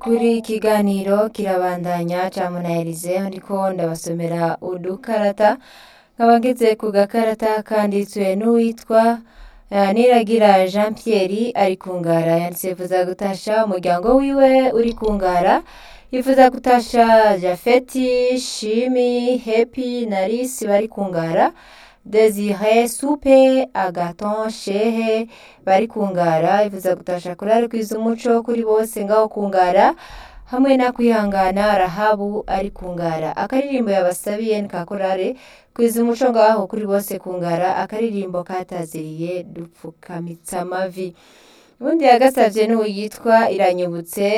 n'ukuri ikiganiro kirabandanya ca munahirize ndiko ndabasomera udukarata nkaba ngeze ku gakarata kanditswe n'uwitwa eh, Niragira Jean Pierre ari ku ngara yanditse yifuza gutasha umuryango wiwe uri ku ngara yifuza gutasha Jafeti Shimi Happy na Lisi bari ku ngara Desire Supe Agaton Shehe bari ku ngara yifuza gutasha kurari kwiza umuco kuri bose ngaho ku ngara hamwe na kwihangana Rahabu ari ku ngara akaririmbo yabasabiye ni ka korale kwiza umuco ngaho kuri bose ku ngara akaririmbo kataziriye dupfukamitsa amavi ubundi yagasavye n'uwo yitwa iranyibutse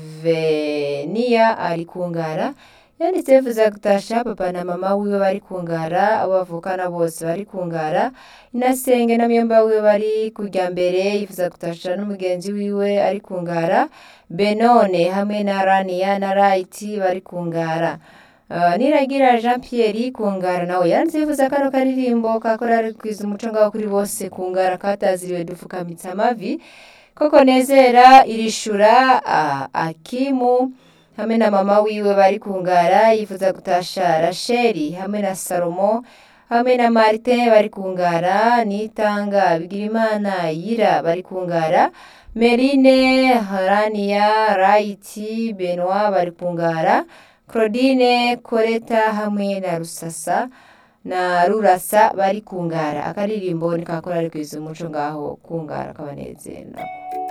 Venia ari ku ngara yanditse yifuza gutasha papa na mama wiwe bari ku ngara abo bavukana bose bari ku ngara inasenge na myomba wiwe bari kujya mbere yifuza gutasha n'umugenzi wiwe ari ku ngara benone hamwe na raniya na rayiti bari ku ngara Uh, niragira jean pierre ku ngara nawe yanditse yifuza kano karirimbo kakorari kwiza umuco ngaho kuri bose ku ngara kataziriwe dupfukamitsa amavi koko nezera irishura uh, akimu hamwe na mama wiwe bari ku ngara yifuza gutasha rasheli hamwe na salomo hamwe na martin bari ku ngara nitanga bigirimana yira bari ku ngara merine haraniya rayiti benoit bari ku ngara claudine koreta hamwe na rusasa na rurasa bari ku ngara akaririmbo ni kakorari kwiza umuco ngaho ku ngara kabanezera